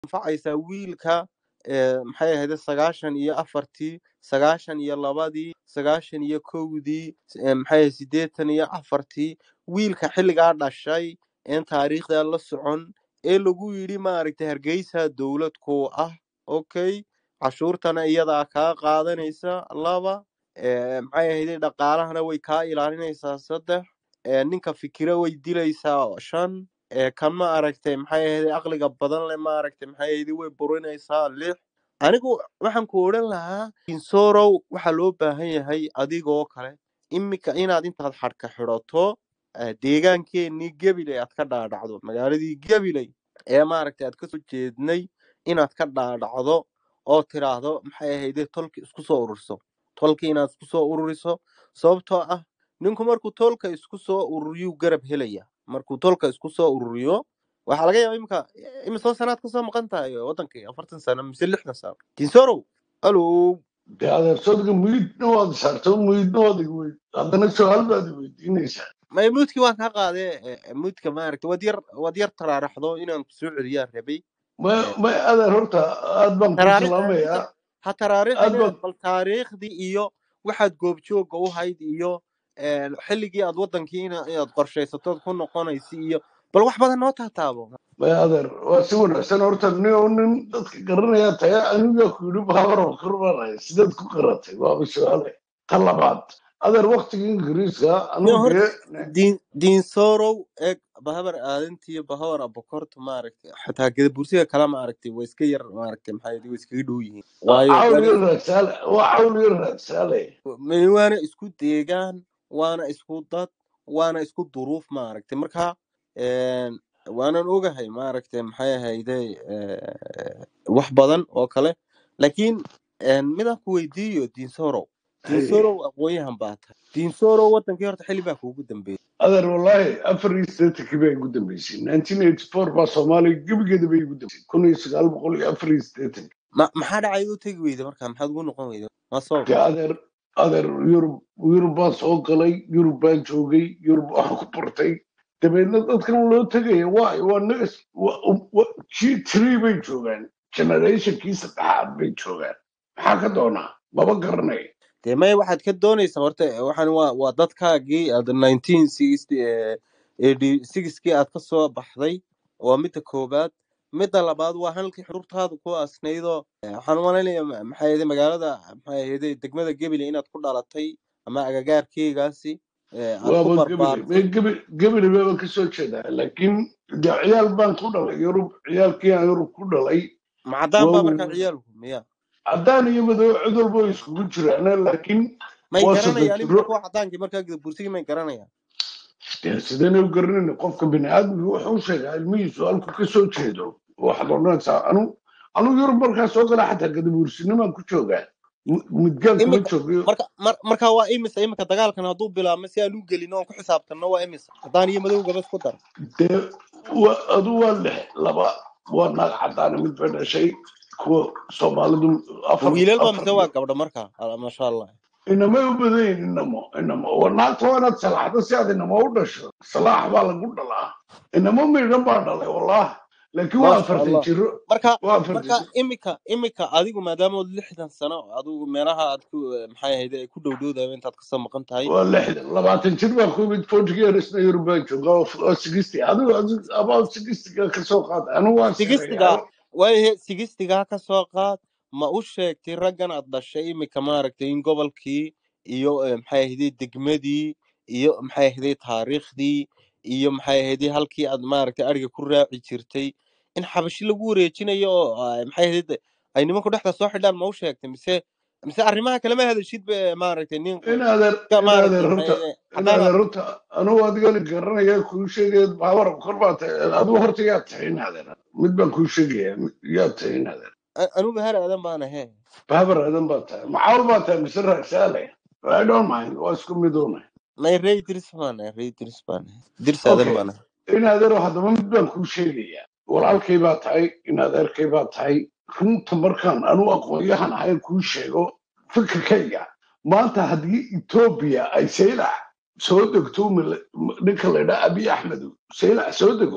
anfacaysaa wiilka ee, maxay ahayd sagaashan iyo afartii sagaashan iyo labadii sagaashan iyo kowdii ee, maxay ahayd siddeetan iyo afartii wiilka xilligaa dhashay een taariikhda la socon ee lagu yidhi maaragtay hargeysa dowlad kuu ah okay cashuurtana iyadaa kaa qaadanaysa laba ee, maxay ahayd dhaqaalahana way kaa ilaalinaysaa saddex ee, ninka fikira way dilaysaa shan ee, kan ma aragtay maxay ahayd aqliga badan leh ma aragtay maxay ahayd way burinaysaa lix anigu waxaan ku odhan lahaa insorow waxaa loo baahan yahay adigoo kale imika inaad intaad xadhka xidhato eh, deegaankeenii gabiley aad ka dhaadhacdo magaaladii gabiley ee maaragtay aad kasoo jeednay inaad ka dhaadhacdo oo tiraahdo maxay ahayde tolki isku soo ururiso tolki inaad isku soo ururiso sababtoo ah ninku markuu tolka isku soo ururiyuu garab helaya markuu tolka isku soo ururiyo waxaa laga yaaba imika imisoo sanaad kasoo maqan tahay wadankii afartan sano mise lixdan sano tinsorow alo dee adeersodga muyidna waad saarto muyidna waad ig weyd haddana su-aal baad i weydiinaysaa may muudkii waan kaa qaadee eh, muudka maaragta waad yar waad yar taraaraxdo inaan ku soo celiyaan rabay may Eh, may adeer horta aad baan kuu taraarix salaamayaa ha aad taraarixine baan bal taariikhdii iyo waxaad goobjooga u hayd iyo eh, xilligii aad wadankii ina- inaad qorshaysatood ku noqonaysa iyo bal wax badan noo taataabo may adeer waa si wanaagsan horta nin oo nin dadka garanaya taya anigaa ku yidhi baabaran kurbanay sidaad ku qaratay waaba su-aale ta labaad adeer waktiga ingiriiska nin anugu horta dee diin diinsorow eeg bahabar aadantiyo bahawar abokorta maaragtay xataa gadabursiga kale maaragtay waa iska yar maaragtay maxaa yidhi, way iskaga dhow yihiin waayo cawl waana iyo raagsaale waa cawl iyo raagsaale m- waana isku deegaan waana isku dad waana isku duruuf maaragtay marka een, waanan ogahay maaragtay maxay ahayde eh, wax badan oo kale laakiin een, midaan ku weydiiyo diinsorow Haye. diinsorow aqoonyahan baa tahay diinsorow wadankii horta xilli baa kuugu dambeeyay adeer wallaahi afar iyo siddeetankii baa igu dambeysay nineteen eighty four baa soomaaliya gebigeeda bay igu dambeysay kun iyo sagaal boqol iyo afar iyo siddeetankii ma maxaa dhacay u tegi weyda marka maxaad ugu noqon weyda ma sabab dee adeer adeer yurub yurub baan soo galay yurub baan joogay yurub waxaan ku bartay dabeedna dadkan loo tegaya waay waa negas g three bay joogaan generationkii saddexaad bay joogaan maxaa ka doonaa maba garanay dee maya waxaad ka doonaysaa horta waxaan waa waa dadkaagii aad nineteen sixty eighty sixkii aad ka soo baxday waa midda koowaad midda labaad waa halkii xururtaada ku asnaydoo eh, waxaan u malaynayaa ma- maxay ahayd magaalada maxay ahayd degmada gebile inaad ku dhalatay ama agagaarkeygaasi eh, aad ku waaba gebile barbaartay mee gebile gebile baaba ka soo jeedaa laakiin dee ciyaal baan ku dhalay yurub ciyaalkii aan yurub ku dhalay ma caddaan baa waa markaa ciyaalku miya caddaan iyo madow cid walba way iskugu jiraan laakiin may waa garanayaan saddex imika jiro kuwa caddaankii markaa gadabursigii may garanayaan dee sideen u garanayna qofka biniaadmiga wuxuu sheegaa ilmihiisu halku ka soo jeedo waxaad odhanaysaa anu anu yurub markaa soo gala xataa gadabuursinimaan ku joogaa M- midgaan kuma imika joogayo marka mar, marka waa imisa imika dagaalkan hadduu bilaabmo si aan u gelin oon ku xisaabtanno waa imisa caddaan iyo madowgaba isku dar dee wa adu waa lix laba waa naag caddaana mid bay dhashay kuwa soomaalidu ma afar wiilal ba afar mise waa gabdho marka Ala- maasha allah inamay u badan yihin inamo inamo waa naagta waa inaad salaaxdo si aad inamo u dhasho salaax baa lagu dhalaa inamo miidhan baa dhalay wallah laakiin waa maasha afartan allah jiro marka waa afartan marka jiro imika imika adigu maadaama ood lixdan sano adigu meelaha aad ku maxay ahayd ay ku dhowdhowdayo intaad kasoo maqan tahay waa lixdan labaatan jir baa ku yimid forty yearsna yurub baan joogaa oo sixty adigu adigu about sixtyga ka soo qaad anigu waan sigistiga sareeyaa waayahe sigistigaa ka soo qaad ma u sheegtay raggan aad dhashay imika maaragtay in gobolkii iyo eh, maxay ahayd degmadii iyo maxay ahayd taariikhdii iyo maxay ahayd halkii aad maaragtay ariga ku raaci jirtay in xabashi lagu wareejinayo oo ah, maxay ahayd ay nimanku dhexda soo xidhaan ma u sheegtay mise mise arrimaha kalema hadashid ba maaragtay nin in adeer ka in maaragtay adeer maxay horta ahayd in caddaan adeer aad horta anigu adigana garanaya kuu sheegaya baawar kor baa tahay adigu horta yaa tahay in adeer mid baan kuu sheegaya yaa tahay in adeer a- anigu bahar aadan baan ahe baabar aadan baa tahay macawl baa tahay mise raagsaale I don't mind waa isku midoona nay rey dirs baan ahe rey dirs baan ahe dirs aadan okay baan ahe in adeero haddaba mid baan kuu sheegaya walaalkay baa tahay in adeerkay baa tahay runta markaan anu aqoonyahan ahayn kuu sheego fikirkayga maanta haddii etoobiya ay saylac soo degto mil- ninka la ydhaa abiy axmed saylac soo dego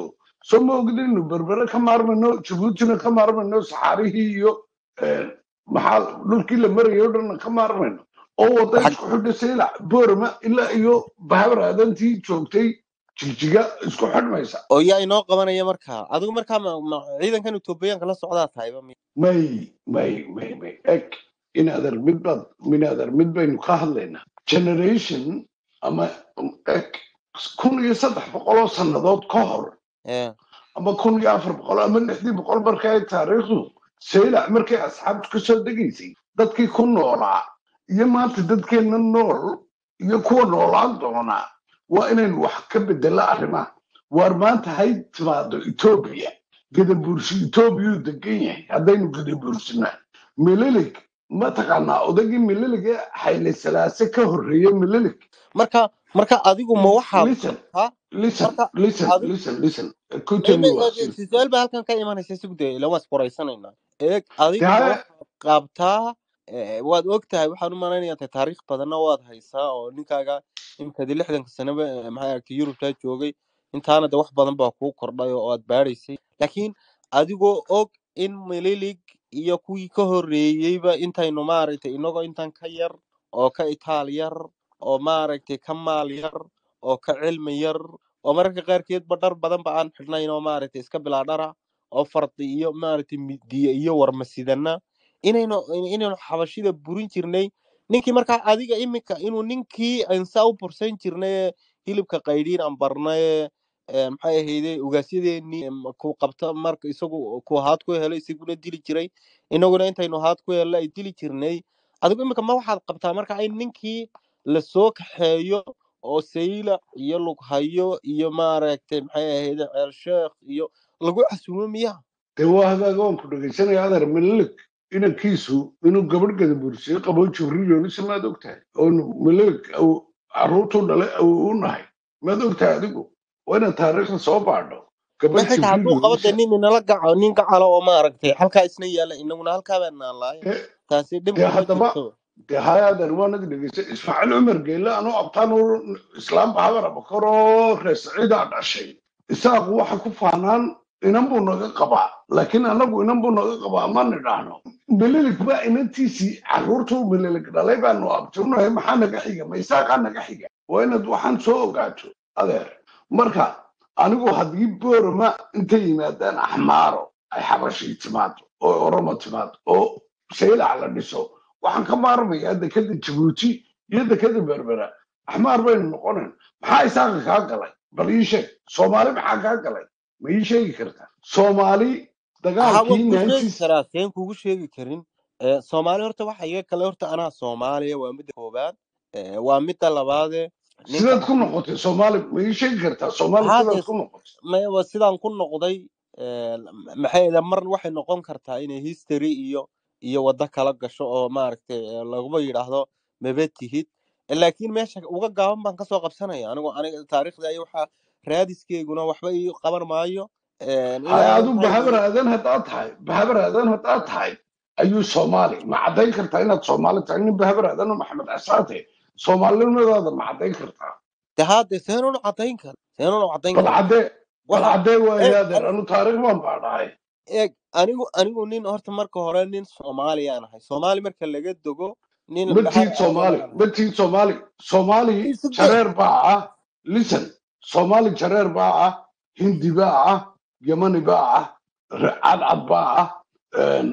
soo ma ogdinu berbere ka maarmayno jabuutina ka maarmayno saxaarihii iyo eh, maxaa dhulkii la marayay o dhanna ka maarmayno oo wada Waxaad- isku xidha saylac boorama ilaa iyo bahabar aadantii joogtay jigjiga isku xidhmaysa oo yaa inoo qabanaya markaa adigu markaa ma, ma ciidankan etoobiyaanka la socdaa tahayba mi- may may may may eg inaadan mid baad minaadan mid baynu ka hadlaynaa generation ama eg kun iyo saddex boqoloo sannadood ka hor ee ama kun iyo afar boqol ama lixdii boqol marka ay taariikhdu saylac markay asxaabtu ka soo degaysay dadkii ku noolaa iyo maanta dadkeenna nool iyo kuwa noolaan doonaa waa inaynu wax ka bedela arrimaha waar maanta hay timaado etoobiya gadabuursi etoobiyuu degan yahay haddaynu gadabuursinaa mililig mataqaanaa odagii mililig ee xayle salaase ka horreeya mililig marka marka adigu ma waxaad listen ha listen marka listen adigu listen listen kutani waa sir su-aal baa halkan ka imanaysa sugde ila waa isqoraysanaynaa eeg adigu ma dee waxaad qabtaa eh, waad og tahay waxaan u malaynayaa tahay taariikh badanna waad haysaa oo ninkaaga imkadi lixdanka sanaba eh, maxay aragtay yurubtaa joogay intaana de wax badan baa kuu kordhay oo aad baadhaysay laakiin adigoo og in mililig iyo kuwii ka horreeyeyba intaynu maaragtay inagoo intan ka yar oo ka itaal yar oo maaragtay ka maal yar oo ka cilmi yar oo mararka qaarkeedba dhar badanba aan xidhnayn oo maaragtay iska bilaa dhara oo fardi iyo maaragtay midiye iyo warmasidana inaynu inaynu xabashida burin jirnay ninkii markaa adiga iminka inuu ninkii insaa u bursan jirnay ee hilibka qaydhiin aan barnay ee maxay ahayde ugaasyadeennii em, ku qabta marka isagu ku haad ku helo isaguna dili jiray inaguna intaynu haad ku hello ay dili jirnay adigu iminka ma waxaad qabtaa marka in ninkii lasoo kaxeeyo oo saylac iyo lughayo iyo maaragtay maxay ahayde ceel sheekh iyo lagu casuumo miyaa dee waa hagaaga waan ku dhegaysanaya adeer mililig inankiisu inuu gabadh gadabuursiyo qabo jibriilyoonisa maad ogtahay oonu mililig caruurtuu dhalay awow u nahay maad ogtahay adigu waa inaad taariikhda soo baadho ma gabadh xitaa hadduu qabo de jibriilyoonisa nin inala gaco nin gacalo oo maaragtay halkaa isna yaalla inaguna halkaa baan naallaaye dee taasi dhib dee kuma haddaba jirto dee haya adeer waan adi dhegaystay ismaaciil cumar geelle anuu abtaan u islaam bahabar abakaroo reer saciidaa dhashay isaaqu waxa ku faanaan inan buu naga qabaa laakiin anagu inan buu naga qabaa ma nidhaahno mililig baa inantiisii caruurtuu mililig dhalay baanu abtuunahay maxaa naga xiga ma isaaqaa naga xiga waa inaad waxaan soo ogaato adeer marka anigu haddii boorama intay yimaadaan axmaaro ay xabashii timaado oo oromo timaado oo saylac la dhiso waxaan ka maarmayaa dekada jabuuti iyo dekada berbera axmaar baynu noqonayn maxaa isaaqa kaa galay bal ii sheeg soomaali maxaa kaa galay ma ii sheegi kartaa soomaali haa waan dagaalkii kuu sheegi nineties karaa seen kugu sheegi karin Eh, soomaali horta waxa iga kale horta anaa soomaaliya waa midda koobaad Eh, waa midda labaade ninka sidaad ku noqotay soomaali ma ii sheegi kartaa soomaali haa sidaad dee ku noqotay ma- waa sidaan ku noqday eh, maxay ahayd, mar waxay noqon kartaa inay history iyo iyo waddo kala gasho oo maaragtay eh, laguba yidhaahdo maba tihid Eh, laakiin meesha uga gaaban baan kasoo qabsanaya anigu aniga taariikhda iyo waxaa raadiskeyguna waxba ii qaban maayo Eh, haya ilaa adu maxay bahabar ahayd, aadan haddaad tahay bahabar aadan haddaad tahay ayuu soomaali ma caddayn kartaa inaad soomaali tahay nin bahabar aadan oo maxamed casaate soomaalinimadaada ma caddayn kartaa dee haa dee seenunu caddayn kara seenunu caddayn bal kara caddee bal waxa caddee eeg waaye adeer ani- anu taariikh baan baadhahay eeg anigu anigu nin horta marka hore nin soomaaliyaan ahay soomaali marka laga dogo nin ma bahar tiid soomaali aadanaan ma ahay tiid soomaali soomaali isde jareer baa ah listen soomaali jareer baa ah hindi baa ah yamani baa ah re- cadcad baa ah een,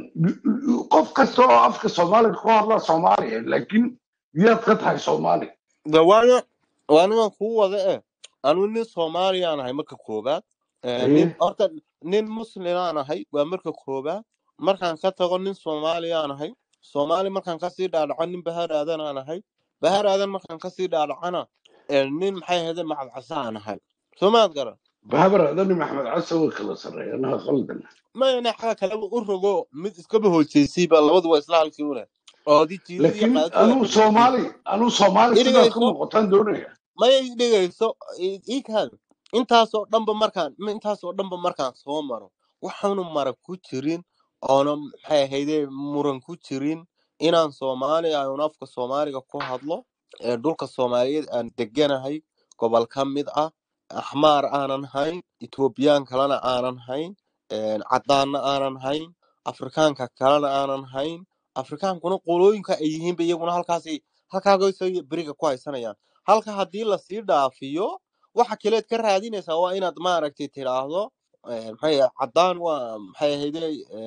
qof kasta oo afka soomaaliga ku hadla soomaaliya laakiin yaad ka tahay soomaali de waana waanigan kuu wada eh anigu nin soomaaliyaan ahay marka koobaad Eh, nin haye horta nin muslimaan ahay waa marka koobaad markaan ka tago nin soomaaliyaan ahay soomaali markaan kasii dhaadhaco nin bahar aadanaan ahay bahar aadan markaan kasii dhaadhacana eh, nin maxay ahayde macabcasaan ahay soo maad garan bahabar adani maxamed case way kala sarreeyaan ha qaldan mayna xaga kaleba u rogo mid iskaba hoojeysayba labadu waa isla halkii u leh oo di jiidad iyo laakiin qaadadu waa anuu kaba soomaali hoojeysay anuu soomaali sidaad ku idhigayso noqotaan doonaya maya idhigayso ikaan intaasoo dhanba markaan ma- intaasoo dhanba markaan soo maro waxaanu mara ku jirin oona maxay ahayde muran ku jirin inaan soomaali aan afka soomaaliga ku hadlo ee dhulka soomaaliyeed aan deganahay gobol ka mid ah axmaar aanan hayn etoobiyaan kalena aanan hayn caddaanna aanan hayn afrikaanka kalena aanan hayn afrikaankuna qolooyinka ay yihiinba iyaguna halkaasi halkaagay beriga ku haysanayaan halka haddii lasii dhaafiyo waxa kaleed ka raadinaysaa waa inaad maaragtay tidhaahdo maxay caddaan waa maxay ahayde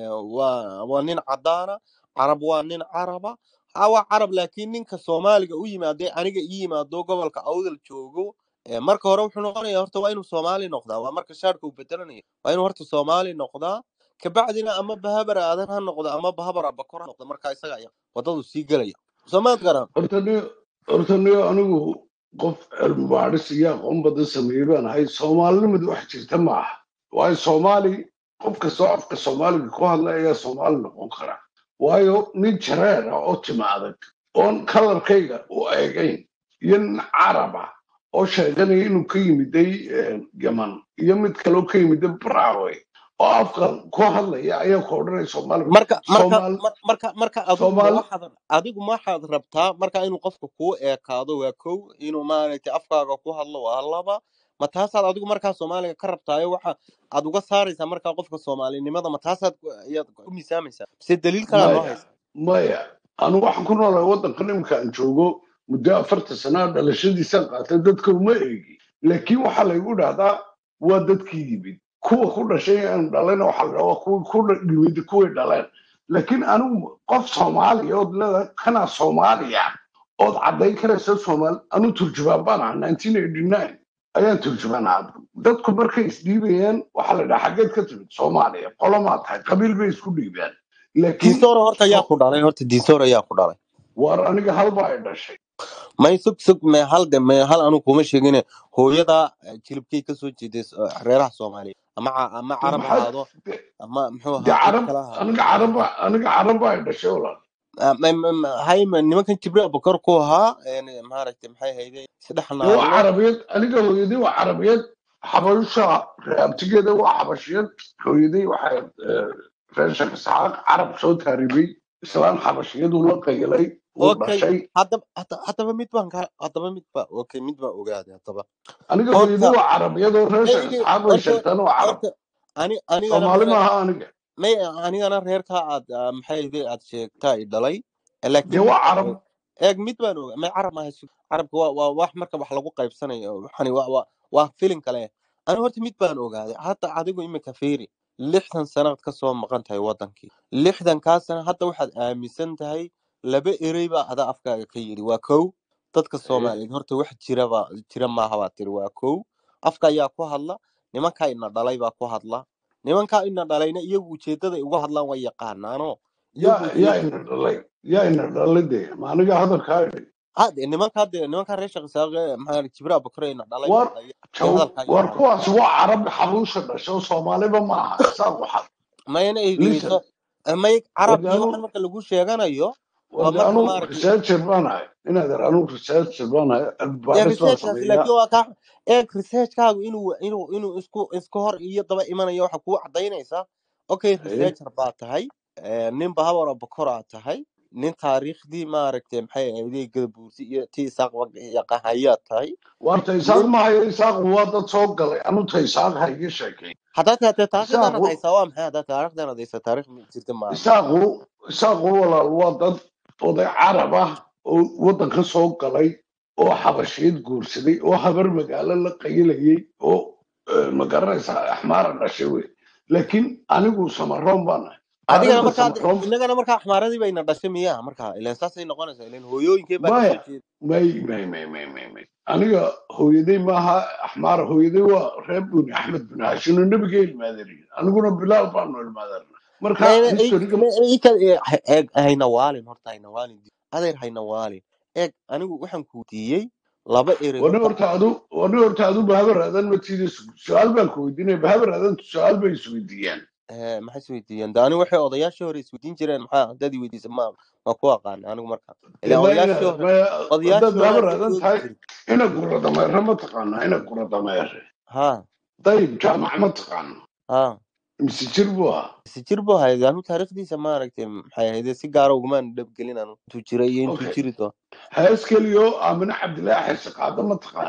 waa waa nin caddaana carab waa nin caraba ha waa carab laakiin ninka soomaaliga u yimaadee aniga ii yimaado gobolka awdal joogo marka hore wuxuu noqonaya horta waa inuu soomaali noqdaa waa marka shaarka uu bedelanayo waa inuu horta soomaali noqdaa kabacdina ama bahabar aadan ha noqdo ama bahabar abakor ha noqdo marka isaga ayaa wadadu sii gelaya soomaad garan horta niyo horta niyo anigu qof cilmi baadhis iyo aqoon badan sameeyey baan ahay soomaalinimadu wax jirta ma aha waayo soomaali qof kastoo afka soomaaliga ku hadla ayaa soomaali noqon kara waayo nin jareer ah oo tima adag oon kalarkayga u eegayn iyo nin carab ah oo sheeganaya inuu ka yimiday yaman iyo mid kaloo ka yimiday braawe oo afka ku hadlaya ayaa ku odhanaya soomaaliga marka marka soomaali mar- marka marka adigu ma soomaali waxaad adigu ma waxaad rabtaa marka inuu qofka kuu eekaado waa kow inuu maaragtay afkaaga ku hadlo waa laba ma taasaad adigu markaa soomaaliga ka rabtaayo waxa aad uga saaraysaa markaa qofka soomaalinimada ma taasaad ku- ayaad ku miisaamaysaa mise daliil kalaa noo maya haysa maya anu waxaan ku noolahay waddankan iminka aan joogo muddo afartan sanaa dhalashadiisaan qaatay dadka uma eegi laakiin waxaa laygu dhahdaa waa dadkii yimid kuwa ku dhashay aan dhalayna waxaa la dhahaa waa kuwii ku dha- yimid kuway dhaleen laakiin anigu qof soomaaliya ood leedahay kanaa soomaaliya ood caddayn karaysa soomaali anu turjubaan baan ahaa nineteen eighty nine ayaan turjubaan ahaa dadku markay isdhiibayaan waxaa la dhahaa xaggeed ka timid soomaaliya qolomaa tahay qabiil bay isku dhiibaan laakiin diisoor horta yaa so ku dhalay horta diisoor ayaa ku dhalay waar aniga halba ay dhashay may sug sug may hal de may hal anu kuma sheegine hooyada eh, jilibkay kasoo jeeday s- eh, reeraha soomaaliya ama ca- ama de carab maxaad ahaado de- ama muxuu de ahaa cid carab kala ahaado aniga caraba aniga caraba ay dhashay walaal Ah, ma- ma- ma- hay ma- nimankan jibriil abukar ku ahaa een, maaragtay maxay hayde saddex de waa naagood carabiyad aniga hooyadii waa carabiyad xabasha reabtigeeda waa xabashiyad hooyadii waxay eh, reer sheekh isxaaq carab soo taaribay islaan xabashiyaduu la qaylay wuu okay dhashay haddaba hadda- haddaba mid baan ka haddaba mid ba okay mid baan ogaaday haddaba aniga hooyadii horta waa carabiyad oo reer sheekh maygi isxaaq bay horta sheegtaan waa carab horta ani anigana soomaali reer maaha aniga may anigana reerka aad ah, maxay hayde aad sheegtaa i dhalay Eh, de laakiin mid waa baan carab og eeg mid baan oga may carab maaha sug carabka waa waa wax marka wax lagu qaybsanayo waxani waa waa waa filin kale ani horta mid baan ogaaday hadda adigu imika fiiri lixdan sanaad ka soo maqan tahay wadankii lixdankaa sana hadda waxaad aaminsan tahay laba erey baa adaa afkaaga ka yidhi waa kow dadka Eh, soomaaliyeed horta wax jiraba jira maaha baa tiri waa kow afka ayaa ku hadla nimankaa ina dhalay baa ku hadla nimankaa ina dhalayna iyagu ujeedaday uga hadlaan way yaqaanaano iyagu yaa yaa ujeed ina dhalay yaa ina dhalay de ma aniga hadalkaa idhi hade nimankaa de nimankaa reer sheekh isaaqe maxaa jibriil abukare ina dhalay war ay ay jaw hadalkaa war yaqaanaan kuwaas waa carab xabuusha dhasho soomaaliba ma aha isaaq waxaa mayna eegeyso listen may carab warde iyo anu waxan marka lagu sheeganayo waa warde marka anu maaragtay researcher baan ahay inaad ar anu researcher baan ahay dee adbaaris baan researchkaasi sameeyaa laakiin waa kaa eeg researchkaagu inuu inuu inuu isku isku hor iyo daba imanayo waxa kuu cadaynaysaa okay haye researcher baa tahay eh, nin bahabar abukor aa tahay nin taariikhdii maaragtay maxay ahayd gadabuursi iyo ti isaaq yaqahayaa tahay warta isaaq nin ma hayo isaaq waa dad soo galay anu ta isaaq ha iga sheekay haddaad taatee taariikhdaanad isaaqu haysaa waa maxay haddaad taariikhdaanad haysaa taariikh ma jirta maaha isaaqu isaaqu walaal waa dad oday carab ah oo waddanka soo galay oo xabashiyad guursaday oo habar magaalo la qayilayay oo eh, ma garanaysaa axmaara dhashay wey laakiin anigu samaroon baan ahay adigana taariikhda markaa samaroon inagana markaa axmaaradii bayna dhashay miyaa markaa ilaan saasay noqonaysaa ilaan hooyooyinkee baa maya kasoo jeeda may may may may may may aniga hooyaday maaha axmaara hooyaday waa reer buni axmed bin haashim oo nebiga ilmaadeeriy aniguna bilaal baanu ilmaadeerna marka mayna historiga ika eeg hayna waalin horta hayna waalin adeer hayna waalin eeg anigu waxaan ku diiyey laba erey wani horta horta adu wani horta adu bahabar aadan matiida su-aal baan ku weydiinaya bahabar aadan su-aal bay isweydiiyaan Eh, maxay isweydiiyeen de anigu waxay odayaashii hore isweydiin jireen maxaa haddaad i weydiisa ma ma ku aqaana anigu markaa dee ilaan ma odayaashii ina hore ma haddaad odayaashii hore bahabar aad ka aadan joogi tahay jiray ina gura dameere ma taqaanaa ina gura dameere ha dayib jaamac ma taqaano ha mise jir buu ahaa si jir buu ahayd anu taariikhdiisa maaragtay maxay ahayd si gaara ugumaan dhabgelin anu intuu jiray iyo intuu okay jiri doono hees keliyo aamine cabdilaahi xirsi qaado ma taqaano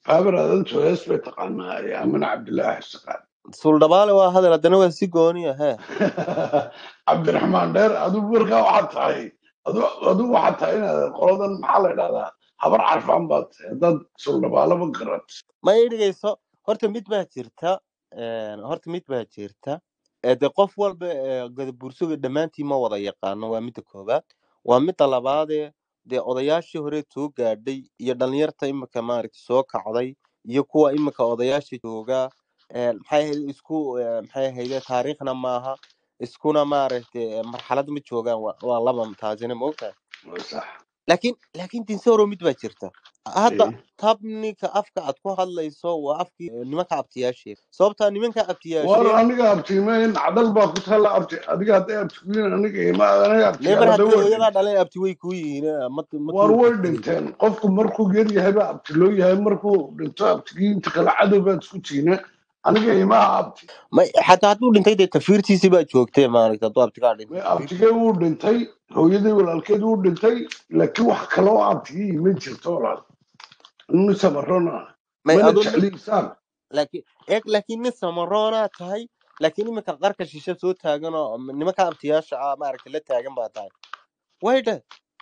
baabar adantu hees bay taqaanaa ee amine cabdilaahi xisaqaan suldhabaale waa hadal haddana waa si gooniya hee cabdiraxmaan dheer adigu markaa waxaad tahay adu- adigu waxaad tahay inaad qoladan maxaa la idhahdaa habar carfaan baad tahay haddaad suldhabaalaba garat ma ii dhigayso horta mid baa jirta een, horta mid baa jirta ee dee qof walba ee gadabuursuga dhammaantiin ma wada yaqaano waa midda koowaad waa midda labaadee dee odayaashii hore soo gaadhay iyo dhalinyarta imika maaragta soo kacday iyo kuwa imika odayaasha joogaa een, maxay ahayd isku ee, maxay ahayde taariikhna maaha iskuna maaragtay marxalad ma joogaan waa waa laba taasina ma ogtahay sax laakiin laakiin dinsoro mid baa jirta hadda Eh, tabninka afka aad ku hadlayso waa afkii eh, nimanka abtiyaasheed sababtaa nimanka war abtiyaasheed aniga abtiimeyn cadal baa ku taalla abti adiga hadday abtigiin aniga ima aniga neebar abtiyaal hadda haddii way hooyadaa dhinteen dhaleen abti way kuu yihiin eh, ma ma war kuu way jirtay dhinteen qofku markuu yar yahay baa abti loo yahay markuu dhinto abtigii inta kale cadow baad isku tiine aniga imaha abti ma xataa hadduu dhintay dee tafiirtiisii baa joogtay maaragta hadduu abtigaa dhintay May tafiirtiisii abtigee wuu dhintay hooyadii walaalkeed wuu dhintay laakiin wax kaloo abtigii ma jirto walaal inu samarona may mana aduu nin jecliisaan laakiin eeg laakiin nin samaroonaa tahay laakiin iminka qarka shishe soo taagan oo nimanka abtiyaasha ah maaragta la taagan baa tahay way dhe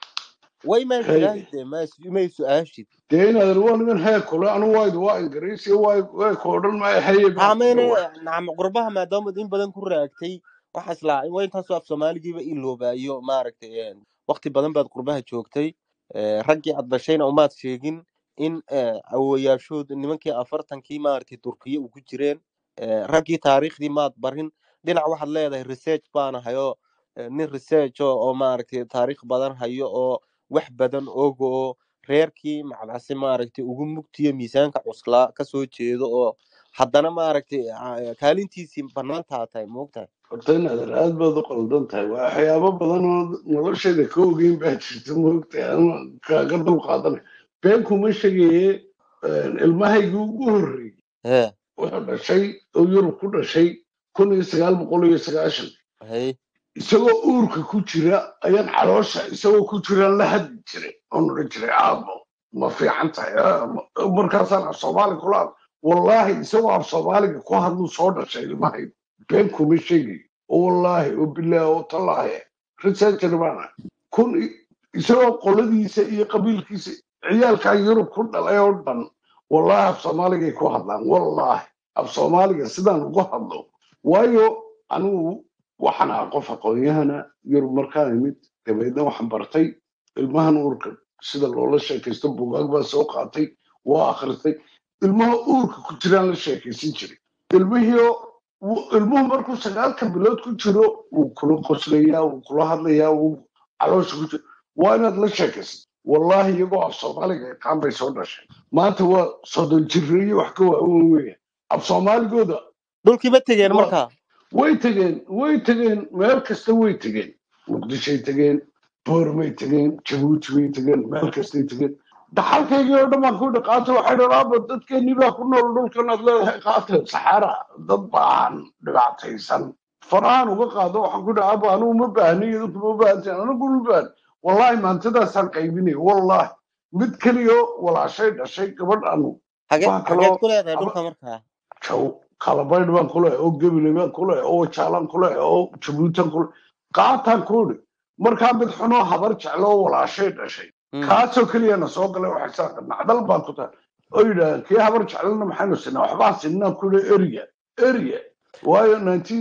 way maa hey tiraahide ma may su-aashid dee inaad waa niman hee kule anu wayd waa ingiriisi waa waa koodhan maya haye baan ku aameyne dhawa nacam qurbaha maadaama in badan ku raagtay waxaa islaa waa intaasoo af soomaaligiiba iloobayo maaragtay waqti badan baad qurbaha joogtay Eh, raggii aad dhashayna umaad sheegin in eh, awowayaashood nimankii afartankii maaragtay turkiye u ku jireen Eh, raggii taariikhdii maad barin dhinac waxaad leedahay research baana hayo eh, nin research oo oo maaragtay taariikh badan hayo oo wax badan ogo oo reerkii macbase maaragtay ugu mugtiyo miisaanka cuslaa kasoo jeedo oo haddana maaragtay ah, kaalintiisii banaantaa tahay moogtahay horta inaad aad baad u qaldan tahay waa waxyaabo badan oo nolosheeda ka ogeyn baa jirta moogtahay ama kaaga dul qaadanay been kuma sheegaye ilmahaygii ugu horreeyey hee wuxuu dhashay oo yurub ku dhashay kun iyo sagaal boqol iyo sagaashan hay isagoo uurka ku jira ayaan caloosha isagoo ku jiraan la hadli jiray oon odhan jiray aabo ma fiican tahay ah, ma- markaasaan af soomaali kula hadla wallaahi isagoo af soomaaliga ku hadluu soo dhashay ilmahay been kuma sheegayo oo wallaahi oo bilaahi oo tallaahi researcher baana kun i- isagoo qoladiisa iyo qabiilkiisa ciyaalkaa yurub ku dhalay oo dhan wallaahi af soomaaligay ku hadlaan wallaahi af soomaaliga sidaan ugu hadlo waayo anigu waxaan ahaa qof aqoon-yahana yurub markaan imid dabeedna waxaan bartay ilmahan uurka sida loola sheekaysto bugaag baa soo qaatay waa akhristay ilmaha uurka ku jiraan la sheekaysan jiray ilmihiio wuu- ilmuhu markuu sagaalka bilood ku jiro wuu kula qoslayaa wuu kula hadlayaa wuu caloosha ku jiro waa inaad la sheekaysa wallaahi iyagoo af soomaaliga yaqaan bay soo dhashay maanta waa soddon jireeye wax ka waaweyn weya af soomaaligooda dhulkii ma tegeen waa markaa way tegeen way tegeen meel kasta way tegeen muqdishoy tegeen boormay tegeen jabuuti bay tegeen meel kastay tegeen dhaxalkaygii oo dhan baan ku yidhi qaata waxay dhan aaba dadkeennii baa ku nool dhulkan aad leedahay qaata saxaara dad baan dhibaataysan farahaan uga qaado waxaan ku yidhi aaba anugu ma baahni idinku ma baahantiin anigu ma baahan wallaahi maantadaasaan qaybinay wallaahi mid keliyo walaashay dhashay gabadh anu hage wax hageed kaloo ku leedahay aba dhulka markaa jaw kalabaydh baan ku leeyahay oo gebile baan ku leeyahay oo jaalaan ku leeyahay oo jabuutan ku leeyahay qaataan ku idhi markaa mid xunoo habar jeclo oo walaashay dhashay Mm. kaasoo keliyana soo galay waxay saa nacdal baan ku tahay oo yidhahdeen kii habar jeclana maxaynu sinaa waxbaa sinaa ku leeyahay eriya eriya waayo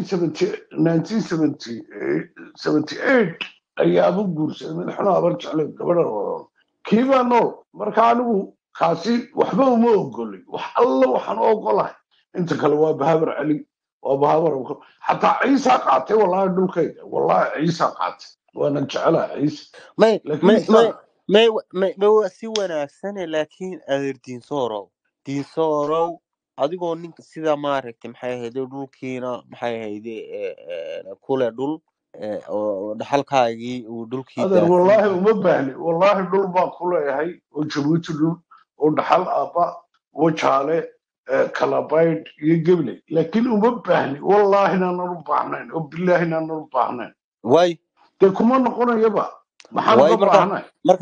1978 ayaaba guursaday mid xunoo habar jeclo gabadha walaalo kii baa nool marka anigu kaasi waxba uma ogolin wax alla waxaan u ogolahay inta kale waa bahabar cali waa bahabar Abubakar. xataa ciisa qaatay wallaahi dhulkayga wallaahi ciisa qaatay waana jecelaha ciise may laakiin may may isaan may may may waa si wanaagsane laakiin adeer diinsoorow diinsoorow adigoo ninka sida maaragtay maxay ahayde dhulkiina maxay ahayde eh, eh, kule dhul eh, oo dhaxalkaagii uu dhulkii adeer daafin wallaahi yahay uma baahni wallaahi dhul baan ku leeyahay oo jabuuti dhul oo dhaxal aabba wajaale eh, kalabaydh iyo geble laakiin uma baahni wallaahi naanan u baahnayn oo bilaahi naanan u baahnayn way dee kuma noqonayaba maxaan way uga marka baahnay marka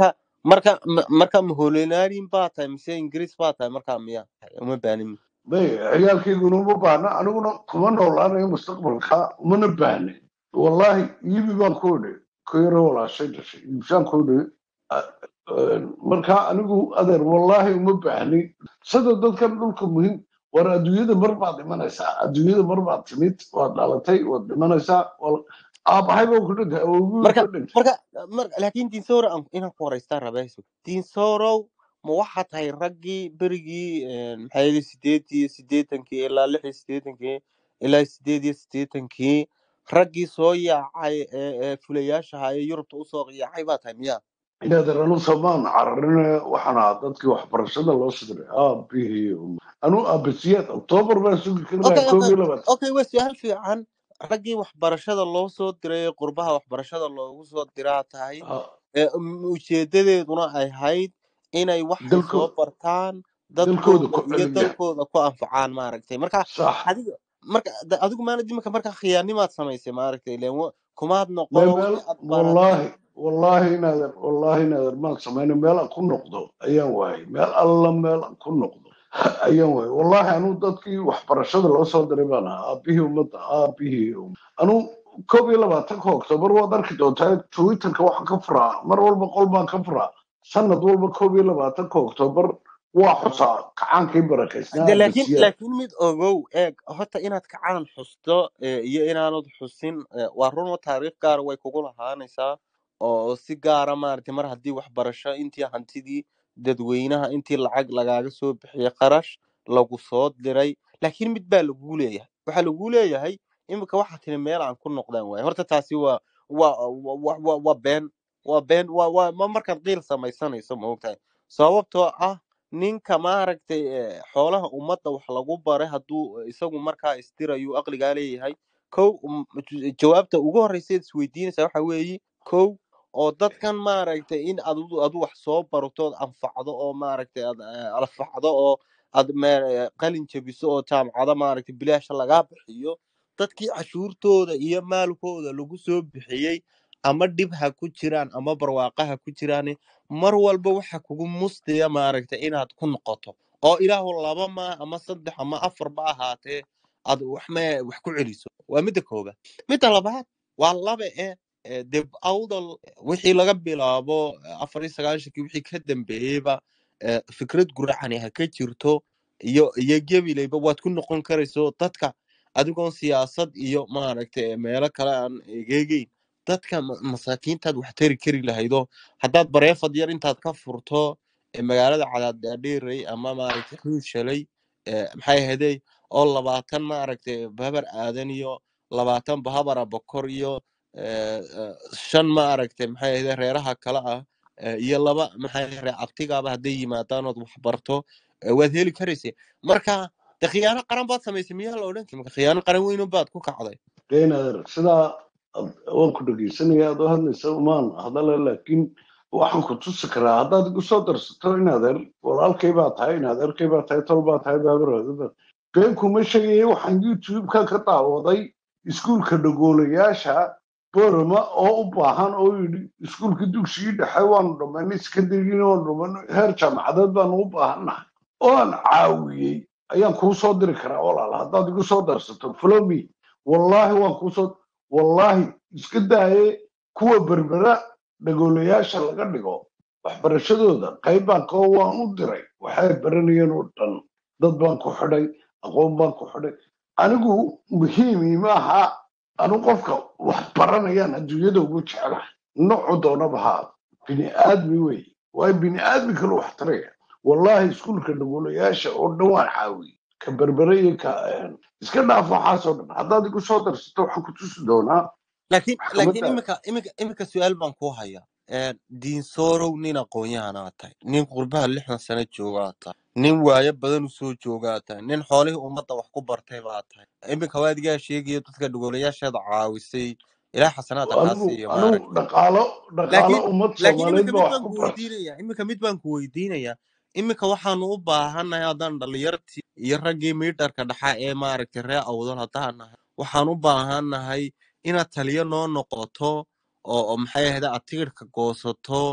marka ma- marka maholenarin baa tahay mise ingiriis baa tahay markaa miya uma baanin may ciyaalkayguna uma baahna aniguna kuma noolaanayo mustaqbalka umana baahne wallahi iibi baan ku idhi ku yaro walaashay dhashay iibsaan ku idhi A- een, marka anigu adeer wallahi uma baahni sida dadkan dhulka muhiim war adduunyada mar baad dhimanaysaa adduunyada mar baad timid waad dhalatay waad dhimanaysaa wal- aabahay baa ku dhintay awowgii marka ku dhintay marka mar laakiin dinsoro aan inaan ku horeystaa rabayso dinsorow ma waxaa tahay raggii berigii een, maxaa yidhi sideed iyo siddeetankii ilaa lix iyo siddeetankii ilaa sideed iyo siddeetankii raggii soo yaacay ee ee fulayaasha ahaa ee yurubta usoo yaacay baa tahay miya inaad anu samaan cararine waxaan ahaa dadkii waxbarashada loo sidray aabihii anu aabasiyaad oktoobar baa sugi karnaa okay koob okay iyo labaatan okay waa su-aal fiican raggii waxbarashada loo soo diray ee qurbaha waxbarashada loogu soo diraa tahay Ah, ee um, ujeedadeeduna ay ahayd inay waxay dalko soo bartaan dalkooda dadkooda ku iyo celiya dalkooda ku anfacaan maaragtay marka sax adiga marka da- adigu maanad imika marka khiyaanimaad samaysay maaragtay ileen wa- kumaad mee noqono meel wixii aad baratay wallaahi wallaahi inaadan wallaahi inaadan maan samayna meel aan ku noqdo ayaan waayay meel alla meel aan ku noqdo ayaan waayay wallaahi anu dadkii waxbarashada loo soo diray baan ahaa aabihii ummadda aabihii ummadda anu koob iyo labaatanka oktoobar waad arki doontaa twitterka waxaan ka furaa mar walba qol baan ka furaa sanad walba koob iyo labaatanka oktoobar waa xusaa kacaankii barakaysnaa de laakiin abasiyaad laakiin mid ogow eeg horta inaad kacaan xusto eh, iyo inaanad xusin eh, waa run oo taariikh gaara way kugu lahaanaysaa oo si gaara maaragtay mar haddii waxbarasho intii hantidii dadweynaha intii lacag lagaaga soo bixiyay qarash lagu soo diray laakiin mid baa lagu leeyahay waxaa lagu leeyahay imika waxaa tiri meel aan ku noqdaan waaye horta taasi waa waa waa waa waa been waa been waa waa ma markaad qiil samaysanayso ma ogtahay sababtoo ah ninka maaragtay eh, xoolaha ummadda wax lagu baray hadduu isagu markaa istirayu aqligaa leeyahay kow um, ju- jawaabta ugu horreysa eed isweydiinaysaa waxa weeye kow oo dadkan maaragtay in adu adu wax soo barto ood anfacdo oo maaragtay aad eh, alfacdo oo aad me- eh, qalin jabiso oo jaamacado maaragtay bilaasha lagaa bixiyo dadkii cashuurtooda iyo maalkooda lagu soo bixiyey ama dhib ha ku jiraan ama barwaaqa ha ku jiraan mar walba waxa kugu mustaya maaragtay inaad ku noqoto oo ilaahu laba ma ama saddex ama afar ba ahaatee aad wax me wax ku celiso waa midda koobaad midda labaad waa laba e ee dib awdal wixii laga bilaabo eh, afar iyo sagaashankii wixii ka dambeeyeyba eh, fikrad guracani ha ka jirto iyo iyo gebileyba waad ku noqon karayso dadka adigoon siyaasad iyo maaragtay meelo kale aan egeegeyn dadka ma- masaakiintaad wax tari kari lahaydo haddaad bareefad yar intaad ka furto ee magaalada cadaadadheerey ama maaragtay xuud shalay ee maxay ahaydey oo labaatan maaragtay bahabar aadan iyo labaatan bahabara bokor iyo ee, ee, shan maaragtay maxay ahaydey reeraha kale ah ee, iyo laba maxay ahaydey reer abtigaaba hadday yimaadaan ood wax barto ee, waad heli karaysa marka de khiyaano qaran baad samaysay miyaa la odhan kari marka khiyaano qaran weyn baad ku kacday deenader sidaa ad- waan ku dhegeysanaya aad u hadlaysa umaan hadala laakiin waxaan ku tusi karaa haddaad igu soo darsato inadeer walaalkay baa tahay inadeerkay baa tahay tol baa tahay baabarooda been kuma sheegaya waxaan youtube-ka ka daawaday iskuulka dhagoolayaasha borama oo u baahan oo yidhi iskuulka dugsigii dhexe waanu dhammaynay secondarygiina waanu dhammaynay heer jaamacadeed baanu u baahannahay oo aan caawiyey ayaan kuu soo diri karaa walaal haddaad igu soo darsato follow me wallaahi waan kuu soo wallaahi iska daaye kuwa berbera dhagoolayaasha laga dhigo waxbarashadooda qayb baan koo waan u diray waxay baranayeen oo dhan dad baan ku xidhay aqoon baan ku xidhay anigu muhiimi maaha anu qofka wax baranayaan adduunyada ugu jeclahay noocu doonaba haa bini aadmi wey waayo bini aadmi kale wax taraya wallaahi iskuulka dhagoolayaasha oo dhan waan caawiyey ka berbere iyo ka een, iska dhaaf waxaasoo dhan haddaad igu soo darsato waxaan ku tusi doonaa laakiin laakiin maxkamadda imika imika imika su-aal baan ku hayaa diinsoorow nin aqoon-yahanaa tahay nin qurbaha lixdan sano joogaa tahay nin waayo badan usoo joogaa tahay nin xoolihii ummadda wax ku bartay baa tahay imika waadigaa sheegayo dadka dhagoolayaasheeda caawisay ilaah xasanaada kaa anigu siiyo anigu maaragtay dhaqaalo dhaqaalo laakiin ummad laakiin soomaaliyeed imika baa mid wax baan ku ku bartay weydiinayaa imika mid baan ku weydiinayaa imika waxaanu u baahannahay haddaan dhalinyartii iyo raggii miidharka dhaxa ee maaragtay ree awdal haddaan nahay waxaan u baahannahay inaad taliyo noo noqoto oo oo maxay ahayd aad tigidhka goosato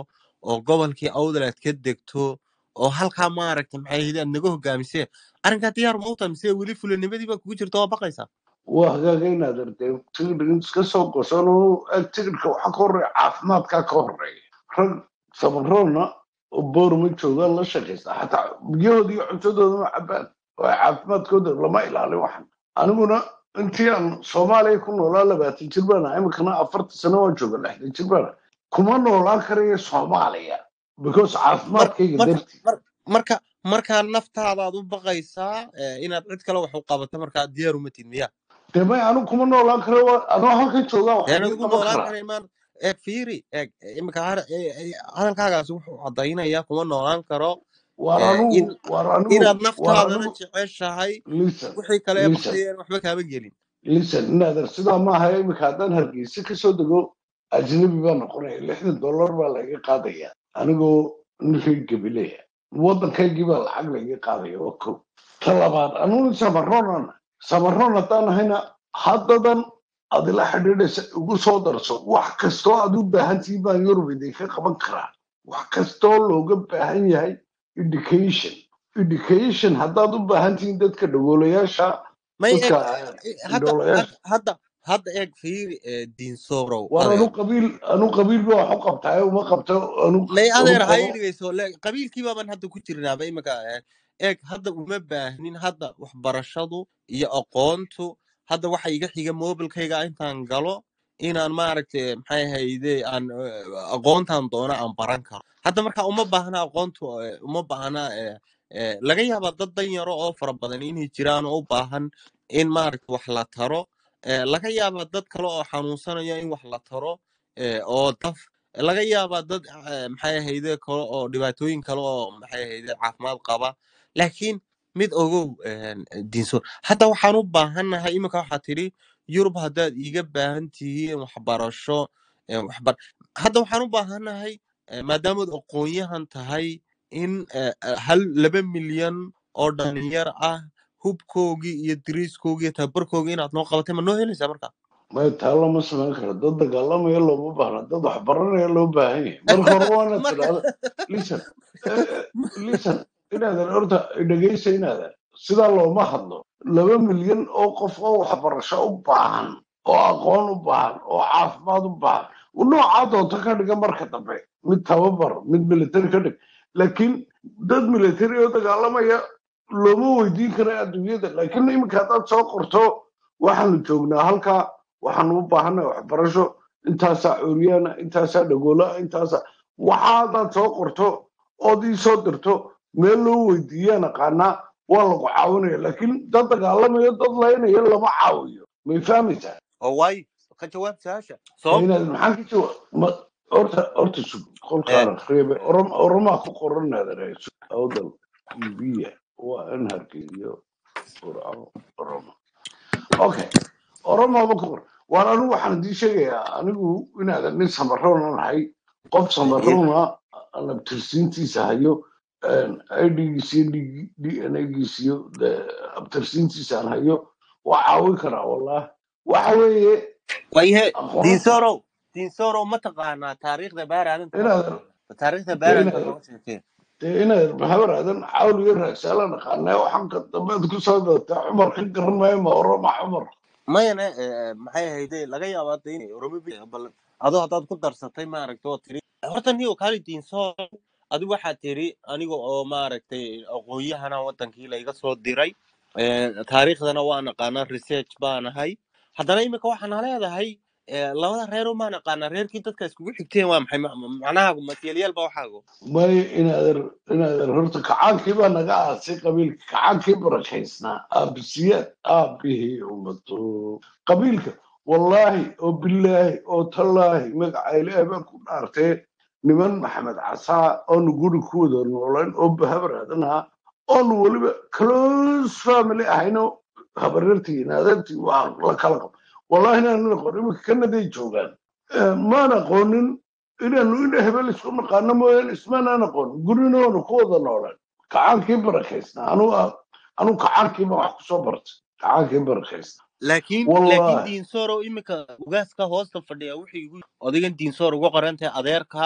oo gobolkii awdal aad ka degto oo halkaa maaragta maxay ahayd aad naga hogaamisee arrinkaa diyaar ma u tahay mise weli fulanimadii baa kugu jirta waa baqaysaa waa hagaaga inaad artay tigidhka iska soo gosan tigidhka waxaa ka horeeya caafimaadkaa ka horeeya rag sabaroona oo boorma joogaan la shaqaysta xataa biyahooda iyo cuntadooda ma cabaan oo ay caafimaadkooda lama ilaalin waxan aniguna intii aan soomaaliya ku noolaa labaatan jir baan ahaa iminkana afartan sano waan jooga lixdan jir baan ahaa. kuma noolaan karayo soomaaliya because mar caafimaadkayga marka dartii mar marka markaa naftaadaad u baqaysaa eh, inaad cid kale wax u qabato markaa diyaar uma tid miya dee may anigu kuma noolaan karo anoo halkan joogaa wax deen iga adigu qaban noolaan karaa kara imaan eeg fiiri eeg iminka har- eh, eh, hadalkaagaasi wuxuu caddaynaya kuma noolaan karo waar eh, anigu in waar anigu inaad waar naftaadana anigu jeceshahay listen wixii kale ee listen baqayeen waxba kaama gelin listen inaadan sidaa maaha iminka haddaan hargeysa kasoo dego ajnabi baa noqonaya lixdan dollar baa laiga qaadaya anigoo ninkay gabileya waddankaygii baa lacag laiga qaadaya waa ko ta labaad anugu samaroonana samaroon haddaan ahayna haddadan aad ila xidhiidhaysa igu soo darso wax kastoo aad u baahantihiin baan yurub idinka qaban karaa wax kastoo looga baahan yahay education education haddaad u baahan tihiin dadka dhagoolayaasha may eeg dadka eh, hadda indhoolayaasha had- hadda hadda eeg fiiri eh, diinsorow war anu adeer qabiil anu qabiil ba wax u qabtaayo uma qabto anu may anu adeer ha qabo ii dhigayso le qabiilkii baaban hadda ku jirnaaba iminka eh, eeg hadda uma baahnin hadda waxbarashadu iyo aqoontu hadda waxa iga xiga mobilkayga intaan galo inaan maaragtay maxay ahayde aan eh, aqoontan doono aan baran karo hadda marka uma baahna aqoontu eh, uma baahna eh, eh, laga yaabaa dad dan yaro oo fara badan inay jiraan oo u baahan in maaragta wax la taro eh, laga yaabaa dad kale oo xanuunsanaya in wax la taro eh, oo daf laga yaabaa dad eh, maxay ahayde kale oo dhibaatooyin kale oo maxay ahayde caafimaad qaba laakiin mid ogow eh, diinso hadda waxaan u baahannahay iminka waxaa tidhi yurub haddaad iiga baahan tihiin waxbarasho eh, waxbar hadda waxaan u baahannahay eh, maadaamaad aqoon-yahan tahay in eh, eh, hal laba milyan oo dhalinyar ah hubkoogii iyo diriiskoogii iyo tababarkoogii inaad noo qabatay ma noo helaysaa marka may taa lama samayn karo dad dagaalamaya looma baahna dad wax baranaya loo baahan yahay marka hore waa inaad marka tidhaahdo listen listen inaadan horta dhegaysa inaadan sidaa looma hadlo laba milyan oo qof oo waxbarasho u baahan oo aqoon u baahan oo caafimaad u baahan noocaa doonto ka dhiga marka dambe mid tababar mid military ka dhig laakiin dad military oo dagaalamaya looma weydiin kara adduunyada laakiin iminka haddaad soo qorto waxaanu joognaa halkaa waxaanu u baahannahay waxbarasho intaasaa cuuryaana intaasaa dhagoolaa intaasaa waxa haddaad soo qorto ood ii soo dirto meel loo weydiiyaan aqaanaa waa lagu caawinaya laakiin dad dagaalamayo dad laynaya lama caawiyo may fahmaysaa oo waayo ka jawaab su-aasha Ma sababtu inaad maxaa ka jawa ma horta horta sug eh, qolkaana reebe orom oromaa ku qoran naadara awdal biya waa in hargeyyo qurco oroma okay oromaaba ku qor waan anigu waxaan idii sheegayaa anigu inaadan nin samaroona nahay qof haye samaroona abtirsiintiisa hayo idgiisiyo d n giisiyo abtirsiintiisa aan hayo waa caawin karaa wallah waxa weeye waayahe aqoonta diinsorow diinsorow ma taqaanaa taariikhda baaraadan kama inaadan taqaana taariikhda dee baaraadan inaadan kama sheekeen dee inaad maxamed aadan cawl iyo raagsaala naqaanaa waxaan ka dambeed ku soo dootaa cumar ka garan maayo ma oroma cumar mayane eh, maxay ahayde laga yaabaa de inay oromo bi- bal adoo haddaad ku darsatay maaragta oo tiri horta niyo kaali diinsorow adigu waxaad tiri aniga oo maaragtay aqoon-yahana wadankii layga soo diray Eh, taariikhdana waa naqaanaa research baan ahay haddana imika waxaana leedahay eh, labada reer maa naqaanaa reerkii dadka iskugu xigteen waa maxay Ma- ma- macnaha matiyalyaal baa waxaago may inaadan inaadan horta kacaankii baa naga aasay qabiilka kacaankii barakaysnaa aabisiyaad aabihii ummado qabiilka wallaahi oo bilaahi oo tallaahi magaca ilaahi baan ku dhaartee niman maxamed casaa oonu guri ku wada noolayn oo bahabar aadanaha oonu weliba close family ahayno habareertii inaadantii waa la kala qab wallaahi inaanan aqoon iminka kanaday joogaan Eh, maan aqoonin inaanu ina hebel isku naqaano mooyaane ismaanaan aqoon gurina waanu ku wada noolaan kacaankii barakaysnaa anu anu kacaankiiba wax kusoo bartay kacaankii barakaysnaa laakiin laakiin wallaahi diinsoro imika ugaaska hoosta fadhiya wuxuu igu odigan diinsor uga qoran tahay adeerka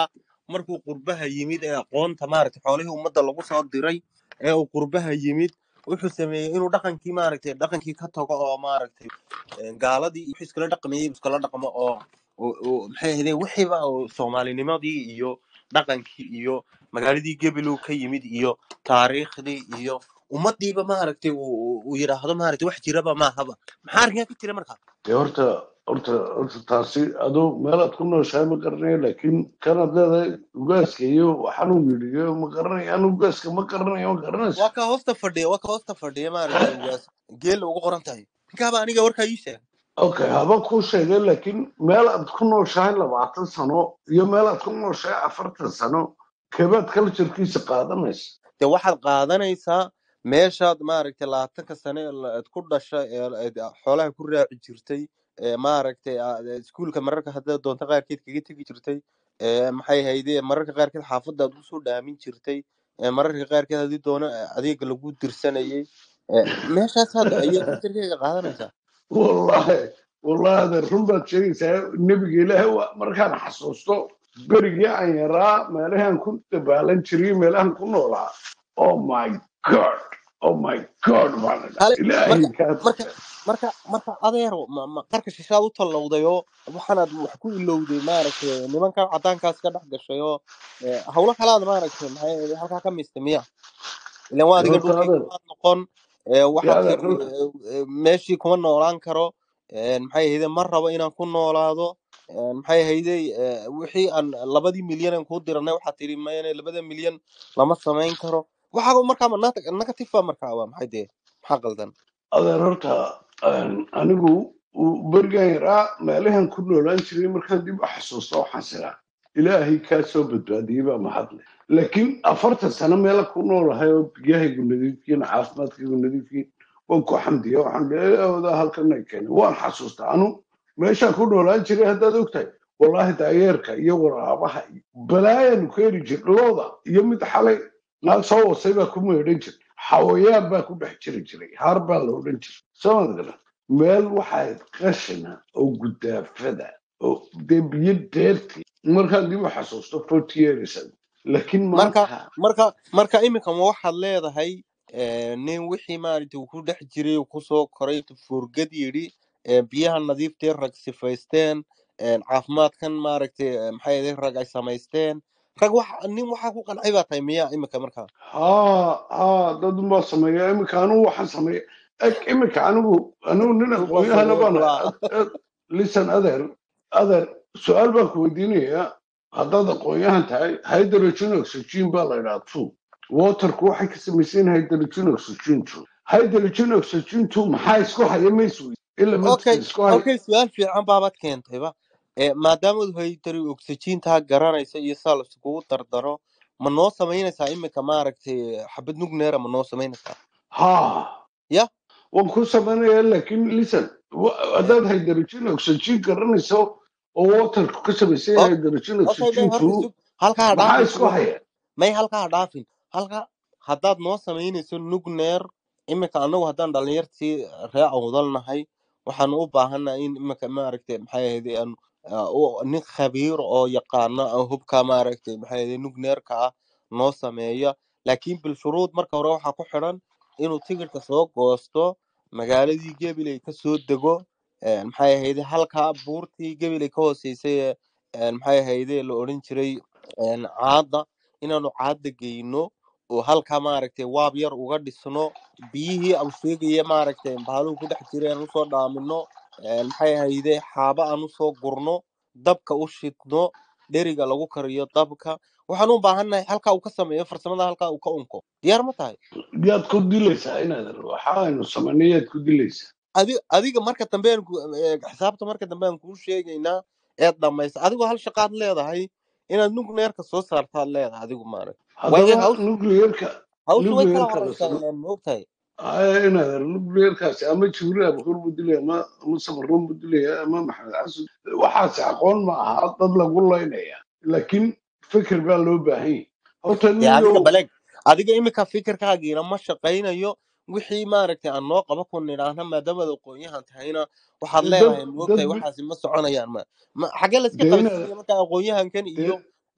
markuu qurbaha yimid ee aqoonta maaragtay xoolihii ummadda lagu soo diray ee uu qurbaha yimid wuxuu sameeyey inuu dhaqankii maaragtay dhaqankii ka tago oo maaragtay een, gaaladii iyo wixii iskala dhaqmayey iskala dhaqmo oo oo- oo maxay ahaydeen wixiiba oo soomaalinimadii iyo dhaqankii iyo magaaladii gebelow ka yimid iyo taariikhdii iyo ummadiiba maaragtay uu uu- uu yidhaahdo maaragtay wax jiraba maahaba maxaa arrinkaa ka jira marka dee horta horta horta taasi aduu meelaad ku nooshahay ma garanaya laakiin kanaad leedahay ugaaska iyo waxaanuu yidhi ma garanaya anu ugaaska ma garanaya ma garanaysa waa ka hoosta fadhiya waa ka hoosta fadhiya maaragtay ugaas geela ugu qoran tahay ninkaaba aniga warkaa ii sheeg okay haba kuu sheegay laakiin meel aad ku nooshahay labaatan sano iyo meel aad ku nooshahay afartan sano kebaad culturekiisa qaadanaysa dee waxaad qaadanaysaa meeshaad maaragtay labaatanka sane ee la- aad ku dhashay ee aad xoolaha ku raaci jirtay ee maaragtay aad iskuulka mararka haddaad doonto qaarkeed kaga tegi jirtay ee maxay hayde mararka qaarkeed xaafadda aad usoo dhaamin jirtay ee mararka qaarkeed haddii doono adeega lagu dirsanayay ee meeshaasaad ayaa fikirkeyga qaadanaysaa wallahi wallahi adeer run baad sheegaysaa nebiga ilaahay waa markaan xasuusto berigii aan yaraa meelahaan ku dabaalan jiray meelahaan ku noolaa oh my god oh my god baan idhaa hale ilaahay marka kaa marka tusa marka marka adeero ma, ma qarka shishaad u tallowday oo waxaanaad wax ku ilowday maaragtay nimankan cadaankaas ka dhex gashay oo ee, hawlo kalaad maaragtay maxay ahayd halkaa ka mistay miya ilan waa adiga horta dhulkii adeer kamaad noqon ee, dee waxaad adeer tiri dhulka ee, ee, meeshii kuma noolaan karo ee, maxay ahayde ma rabo inaan ku noolaado ee, maxay ahayde ee, wixii aan labadii milyan aan kuu diranay waxaad tiri mayne labada milyan lama samayn karo waxaa markaa ma- negative ba markaa waa maxay dee maxaa qaldan adeer horta een, anigu uu- berigaan yaraa meelahan ku noolaan jiray markaan dib u xasuusto waxaan siraa ilaahay kaa soo badbaadiyey baa mahadle laakiin afartan sano meela ku noolahay oo biyahaygu nadiifkiin caafimaadkaygu nadiifkiin waan ku xamdiya waxaan dheeooda halkan ay keenay waan xasuustaa anu meeshaan ku noolaan jiray haddaad ogtahay wallaahi daayeerka iyo waraabaha iyo balaayaanu ku heri jir looda iyo mid xalay naag soo wasay baa ku meedhan jir xawayaan baa ku dhex jiri jiray har baa la odhan jiray soomad garan meel waxayd qashina oo gudaafada oo dee biyo deerti markaan dib u xasuusto forty years ago laakiin marka maanta marka marka iminka ma waxaad leedahay eh, nin wixii maaragtay uu ku dhex jiray uu kusoo koray furgad yidhi eh, biyaha nadiiftee rag sifaysteen eh, caafimaadkan maaragtay eh, maxay ahayd rag ay samaysteen rag wax nin waxaa ku qancay baa tahay miya iminka marka haa haa dad unbaa sameeya iminka anigu waxaan sameeya eg iminka anigu anigu nin dhulka aqoonyahana baan furuurla listen adeer adeer su-aal baan ku weydiinayaa haddaad aqoonyahan tahay hydrogen oxygen baa la idhaha two waterku waxay ka samaysan hydrogen oxygen two hydrogen oxygen two maxaa isku haya mayswi elementka okay isku haya okay su-aal fiican baabaad keentayba Eh, maadaama uu haytari oxygentaa garanaysa iyo saa laiskugu dardaro ma noo samaynaysaa iminka maaragtay xabad nugneera ma noo samaynaysaa haa ya waan ku samaynayaa laakiin listen wa- haddaad hydrogen oxygen garanayso oo waterku ka samaysan yahay O- hydrogen okay may oxygen horta two sug halkaa ha maxaa dhaafin isku sugo haya may halkaa ha dhaafin halka haddaad noo samaynayso nugneer iminka anagu haddaan dhalinyartii ree awdal nahay waxaanu u baahannahay in iminka maaragtay maxay ahayd aan ah, u- nin khabiir oo yaqaana ah, hubka maaragtay maxay ahayd nugneerka ah noo sameeya laakiin bilshuruud marka hore waxaa ku xidhan inuu tigirka soo goosto magaaladii gabiley ka soo dego een, maxay ahayd halkaa buurtii gabiley ka hooseysay ee een, maxay ahayd la odhan jiray een, caada inaanu caada geyno oo halkaa maaragtay waab yar uga dhisno biyihii aan sheegaya maaragtay baaluhu ku dhex jiray aan usoo dhaamino een, maxay ahayde xaaba aan usoo gurno dabka u shidno dheriga lagu kariyo dabka waxaan u baahannahay halkaa uu ka sameeyo farsamada halkaa uu ka unko diyaar ma tahay yaad ku dilaysaa inaad waxa aynu samaynay yaad ku dilaysaa adi adiga marka dambe aan ku- ee, xisaabta marka dambe aan kuu sheegaynaa eed dhamaysa adigoo hal shaqaad leedahay inaad nugneerka soo saartaad leedahay adigu maaragta waayo haddaba hawshu nuclearka hawshu way kala nuclearka la horeysaa samo ileen moogtahay Ay, inaad nuclearkaasi ama jibriil abukur buu dilaya ama ama samaroon buu dilaya ama maxamed xasan waxaasi aqoon ma aha dad lagu laynaya laakiin fikir baa loo baahan yahay horta dee adiga niyow baleg adiga iminka fikirkaagiina ma shaqaynayo wixii maaragtay aan noo qaba kun nidhaahna maadaamaad aqoonyahan tahayna waxaad dad leedahay dad moogtahay bi- waxaasi ma soconayaan ma ma xagee layska dee inaad qabansiinaya marka aqoonyahankan iyo dee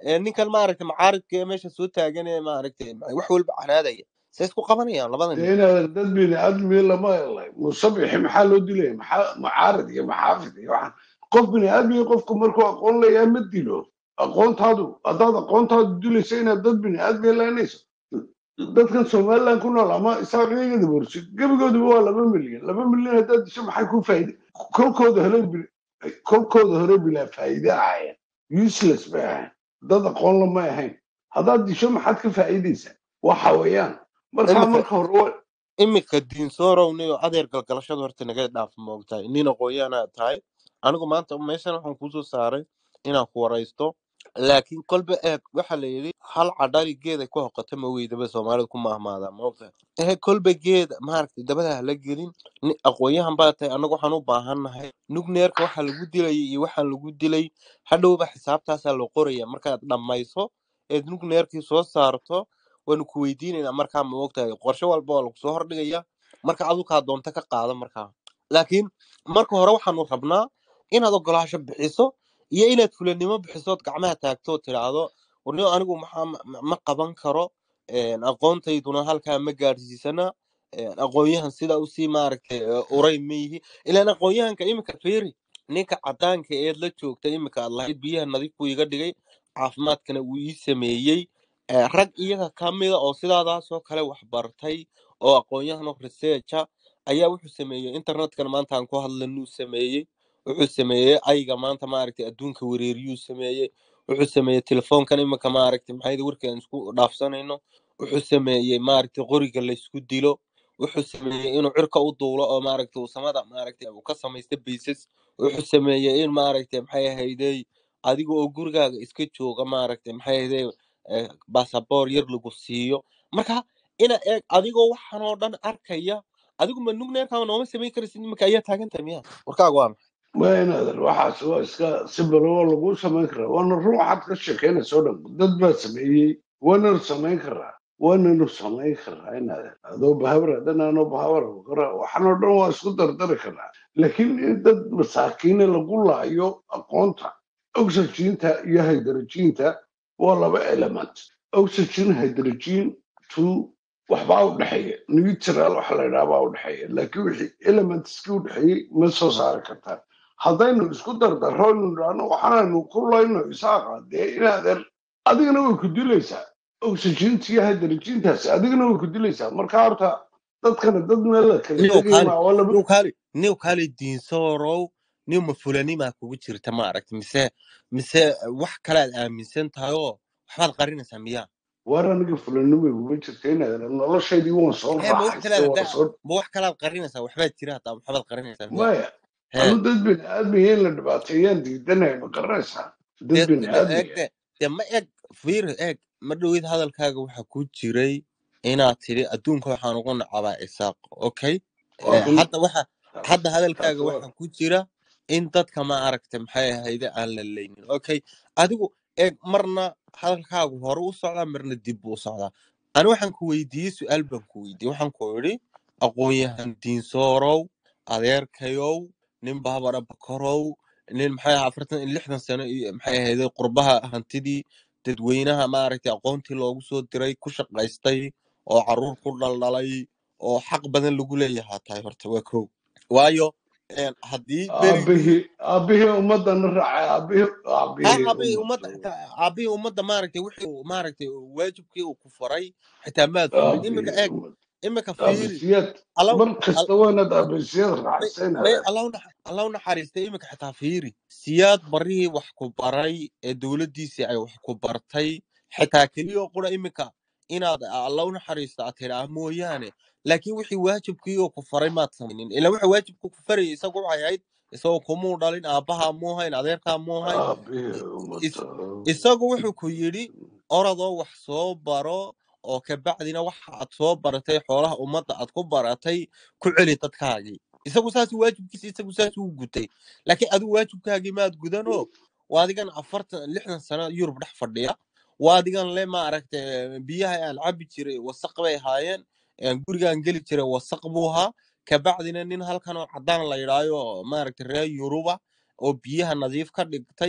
ee, ninkan maaragtay macaaridka ee meesha soo taagan ee maaragtay wax walba canaadaya say isku qabanayaan labada nin dee inaad dad bini aadmi lama helay musabixi maxaa loo dilaya maxaa mucaarad iyo maxaafid iyo waxaan qof bini aadmiga qofku markuu aqoon leeyahay ma dilo aqoontaadu haddaad aqoontaadu dilayso inaad dad bini aadmiga leenayso dadkan somaliland ku nool ama isaaqiyagada borsid gebigooduba waa laba milyan laba milyan haddaad disho maxay ku faa'iide kolkooda hore bil- kolkooda hore bilaa faa'iide ahaayeen useless bay ahayn dad aqoon lama ahayn haddaad disho maxaad ka faa'iidaysaa waxa weeyaan markaa imika marka hore waa imika diinsoorowniyo adeer galgalashada horta naga dhaaf moogtahay nin aqoonyahanaa tahay anigu maanta meeshan waxaan kuusoo saaray inaan ku waraysto laakiin kolba eeg waxa la yidhi hal cadhali geeda ku hoqata ma weydaba soomaalida ku mahmaadaa moogtahay ehe kolba geeda maaragtay dabada hala gelin ni aqoonyahan baa tahay annagu waxaan u baahannahay nugneerka waxa lagu dilayay iyo waxaan lagu dilay hadhowba xisaabtaasaa la qoraya markaad dhammayso eed nugneerkii soo saarto waanu ku weydiinaynaa markaa ma ogtahay qorshe walba waa lagu soo hordhigaya marka adukaa doonta ka qaada markaa laakiin marka hore waxaanu rabnaa inaad ogolaasho bixiso iyo inaad fulanimo bixisood gacmaha taagto oo tidhaahdo warniyo anigu maxaa ma ma- ma qaban karo een, aqoontayduna halkaa ma gaadhsiisana een, aqoonyahan sidaa usii maaragtay ee, uray ma yihi ilaan aqoonyahanka iminka fiiri ninka cadaanka eed la joogta iminka aad lahayd biyaha nadiif buu iga dhigay caafimaadkana wuu ii sameeyey ee, rag iyaga ka mida oo sidaadaasoo kale wax bartay oo aqoon-yahano researcha ayaa wuxuu sameeyey internetkan maanta aan ku hadlanuu sameeyey wuxuu sameeyey ayga maanta maaragtay adduunka wareeriyuu sameeyey wuxuu sameeyey telefoonkan iminka maaragtay maxayda warkaan isku dhaafsanayno wuxuu sameeyey maaragtay qoriga laysku dilo wuxuu sameeyey inuu cirka u duulo oo maaragtay uu samada maaragtay uu ka samaysta baysas wuxuu sameeyey in maaragtay maxay ahaydey adiga oo gurigaaga iska jooga maaragtay maxay ahaydey eh, baasaboor yar lagu siiyo marka ina eeg adigoo waxaan oo dhan arkaya adigu ma nugneerkaa nooma samayn karaysid iminka ayaa taagan tahay miya warkaaga waa maxay ma inaadan waxaas waa iska si baloo lagu samayn karaa waana ruux waxaad ka sheekeynaysa oo dhan dad baa sameeyey waananu samayn karaa waananu samayn karaa inaadan adoo bahabra haddana anoo bahabra karaa waxaan oo dhan waa isku dardari karaa laakiin in dad masaakiine lagu laayo aqoonta oxygeenta iyo hydrogeenta waa laba element oxygen hydrogen two waxbaa u dhexeeya neutral waxa la yidhaha baa u dhexeeya laakiin wixii elementskii u dhexeeyey ma soo saari kartaan haddaynu isku dardarro inu idhaahno waxaanaynu ku layno isaaqa dee inaadan adigana way ku dilaysaa oxygeenta iyo hydrogeentaasi adigana way ku dilaysaa marka horta dadkana dad meel la kala niw tegaya kaali maa waa laba niw kaali niw kaali diinsoorow niw ma fulanimaa kugu jirta ma aragti mise mise wax kale aad aaminsan tahay oo waxbaad qarinaysaa miyaa waar aniga fulanimo iguma jirta inaadan noloshaydii waan soo hee ma wax kale raaxaystay aad waan soo ma wax kale aad qarinaysaa waxbaad jira hataa waxbaad qarinaysaa miyaa maya hee anu dad bini aadmiya in la dhibaateeyaan diidanaya ma garanaysaa dad dee bini de eeg aadmiya de dee ma eeg fiiri eeg ma dhowid hadalkaaga waxaa ku jiray inaad tidhi adduunka waxaan ugu nacabaa isaaq okay waa Eh, run hadda waxa hadda taas hadalkaaga waa waxaa ku jira in dadka ma aragta maxay ahayde aan la leynin okay adigu eeg marna hadalkaagu hore u socdaa marna dib buu u socdaa ani waxaan ku weydiiyey su-aal baan ku weydiiyey waxaan ku idhi aqoon-yahan diinsoorow adeerkayow nin baabara bakorow nin maxay ahaa afartan iyo lixdan sano iyo maxay ahayde qurbaha hantidii dadweynaha maaragtay aqoontii loogu soo diray ku shaqaystay oo caruur ku dhaldhalay oo xaq badan lagu leeyahaa tahay horta waa kow waayo een, haddii berigii aabihii aabihii ummadana raacay aabihii ha aabihii aabihii ummadda ummadda xitaa aabihii ummadda maaragtay wixii uu maaragtay waajibkii uu ku faray xitaa maad fulin imika aabihii eeg ummadda imika fiiri aabisiyaad alaw mar al- kasta waanaad aabisiyad may raaxaysanaya may allow nax- allow naxariistay imika xitaa fiiri siyaad barihii wax ku baray ee dowladdiisii ay wax ku bartay xitaa keliya qura imika inaad allow naxariista aad tidhaa mooyaane laakiin wixii waajibkii oo ku faray maad samaynin ilaa waxa waajibku ku farayay isagu waxay ahayd isagoo kumuu dhalin aabbahaa muu hayn adeerkaa muu hayn aabihii is- ummadda isagu wuxuu ku yidhi orodoo wax soo baro oo kabacdina waxa aad soo baratay xoolaha ummadda aad ku baratay ku celi dadkaagii isagu saas waajibkiisa isagu saas uu gutay laakiin adigu waajibkaagii maad gudanoo waadigan afartan lixdan sano yurub dhex fadhiya waadigan le maaragtay biyaha aan cabi jiray wasaq bay ahaayeen een, gurigaan geli jiray wasaq buu ahaa kabacdina nin halkan oo cadaan la yidhaayo maaragtay reer yuruba oo biyaha nadiif ka dhigtay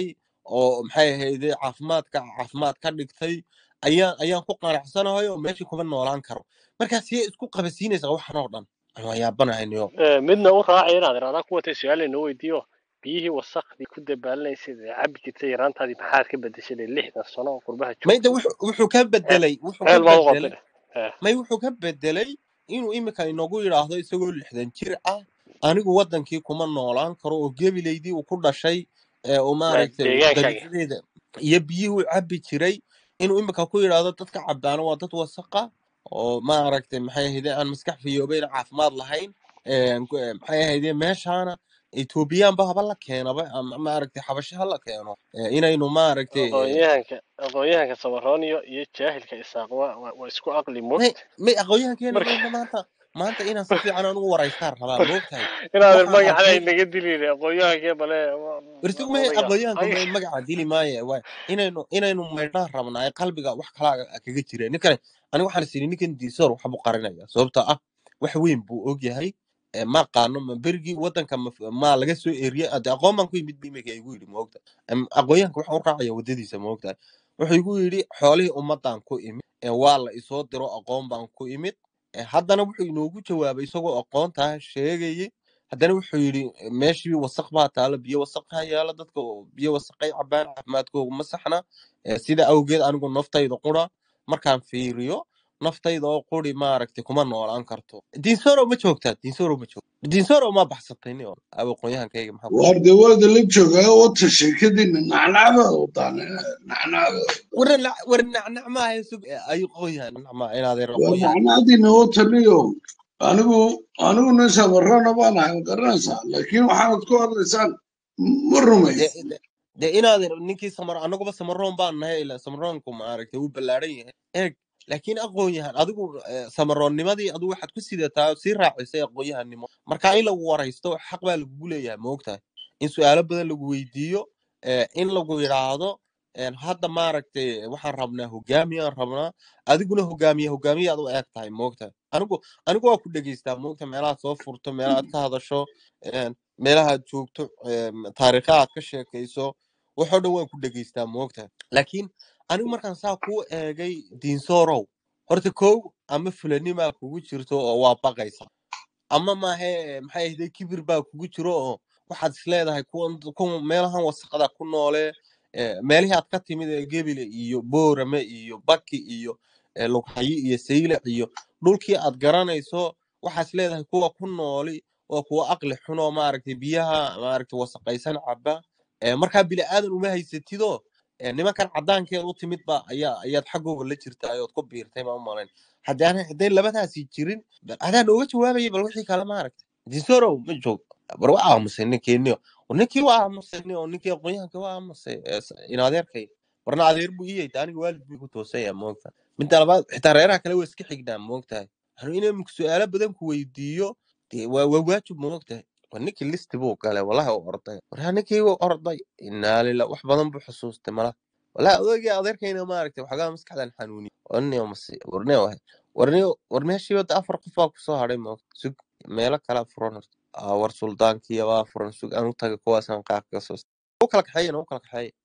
oo maxay ahayde caafimaadka caafimaad ka dhigtay ayaan ayaan ku qanacsanahay oo meeshii kuma noolaan karo markaa siyay isku qabasiinaysaa waxan oo dhan aan waa yaabanahaynio Eh, midna u raacay inaad iraahdaa kuwa tay su-aal inoo weydiiyo biyihii wasakhdii ku dabaalanaysid ee cabi jirtay yaraantaadii maxaad ka bedeshay lixdan sano oo qurbaha mayda joogtay wuxuu wuxuu ka bedelay wuxuu ka ceel baad u bedelay qabtay Eh, may wuxuu ka bedelay inuu imika inagu yidhaahdo isagoo lixdan jir ah anigu wadankii kuma noolaan karo oo gebilaydii uu ku dhashay ee uu waa maaragtay deegaankaaga dabiicadeeda iyo biyihii uu cabi jiray inuu imika ku yidhaahdo dadka cabaana waa dad wasaqa oo maaragtay maxay ahayde aan maskax fiyoobayn caafimaad lahayn een, ku- ee, maxay ahayde meeshaana etoobiyaanba haba la keenaba ama maaragtay xabasho ha la keeno ee, inaynu maaragtay ee, aqoonyahanka aqoonyahanka samarooniyo iyo jaahilka isaaq waa waa waa isku aqli may moogta may aqoonyahankeena marka mayna maanta maanta inaan si fiican aan ugu waraystaan rabaa moogtahay inaadan waxaan magacana arkay inaga dilin aqoonyahankee bale wartig may odayga aqoonyahanka ay may magaca dili maaye waay inaynu inaynu maydhaan rabnaa ee qalbiga wax kalaa kaga jira ninkani aniga waxaan is idhi ninkan diisoor waxbuu qarinaya sababtoo ah wax weyn buu ogyahay ee ma qaano ma berigii wadanka ma ma laga soo eriyay ade aqoon baan ku yimid bu imika igu yidhi maogta aqoonyahanka waxaan u raacaya wadadiisa maogtahay wuxuu igu yidhi xoolihii ummadan ku imid ee waa la isoo diro aqoon baan ku imid ee haddana wuxuu inoogu jawaabay isagoo aqoontaa sheegayay haddana wuxuu yidhi meeshii wasaq baa taalo biyo wasaqaa yaala dadka oo biyo wasaqay cabaan caafimaadkooga ma saxna Eh, sida awgeed anigu naftayda qura markaan fiiriyo naftayda oo quri maaragtay kuma noolaan karto diinsoro ma joogtaa diinsoro ma joogta diinsoro ma baxsatay ni aqoonyahankayga maxaa ku waar dee waada la joogaa wata sheekadiina nacnacbaa wadaan nacnacba war la- war nacnac maaha sug ay aqoonyahan nacnac maaha inaadeer waa aqoonyahan nacnacdiina wataniyo anigu anigu nin samarana baan ahay ma garanaysaa laakiin waxaanad ku hadlaysaan ma de rumaysid de de inaadeer ninkii samar anaguba samaroon baan nahay ila samaroonku maaragtay wuu ballaaran yahay eeg laakiin aqoonyahan adigu eh, samaroonnimadii adigu waxaad ku sidataa oo sii raacisay aqoonyahannimo marka in lagu waraysto xaq baa lagugu leeyahay maogtahay in su-aalo badan lagu weydiiyo eh, in lagu yidhaahdo en, hadda maaragtay waxaan rabnaa hogaamiyaan rabnaa adiguna hogaamiye hogaamiye aad u eeg tahay maogtahay anigu anigu waa ku dhegeystaa maogta meelahaad soo furto meelahaad ka hadasho en, meelahaad joogto em, taariikha aad ka sheekayso waxoo dhan waan ku dhegeystaa maogtahay laakiin anigu markaan saa kuu eegay diinsoorow horta kow ama fulanimaa kugu jirto oo waa baqaysa ama maahe maxay ahday kibir baa kugu jiro oo waxaad isleedahay kuwan kuwan meelahan wasaqada ku noole eh, meelihii aad ka timid ee gebile iyo boorame iyo baki iyo eh, lughayi iyo saylac iyo dhulkii aad garanayso waxaad isleedahay kuwa ku nooli waa kuwa aqli xun oo maaragtay biyaha maaragtay wasaqaysan caba Eh, markaa bini aadan uma haysatido eh, nimankan cadaankeed u timid ba ayaa ayaad xaggooga la jirtaa ood ku biirtay ma umalayn haddaan hadday labadaasi jirin bal adaa nooga jawaabayay bal wixii kale maaragtay dinsorow ma joog bar waa aamusay ninkeeniyo ninkii waa aamusay oo ninkii aqoonyahanka waa aamusay eh, s- in adeerkay warna adeer buu ii yayta aniga waalid buu igu toosaya moogta midda labaad xitaa reeraha kale waa iska xignaa moogtahay anu inay su-aalo badan ku weydiiyo dee waa waa waajib moogtahay war ninkii listi buu galay wallahi u orday war ninkii wuu orday inaa lila wax badan buu xusuustay mala wallahi odaygii adeerkayna maaragtay waxoogaa maskaxdan xanuuni warniyo masi warniyo wahay warniyo war meeshii wadda afar qof baa kusoo hadhay moogta sug meelo kala furan horta Aa, war suldaankii baa furan sug aan u taga kuwaasaan qaar kaga soo u kala kaxeeyana u kala kaxeeya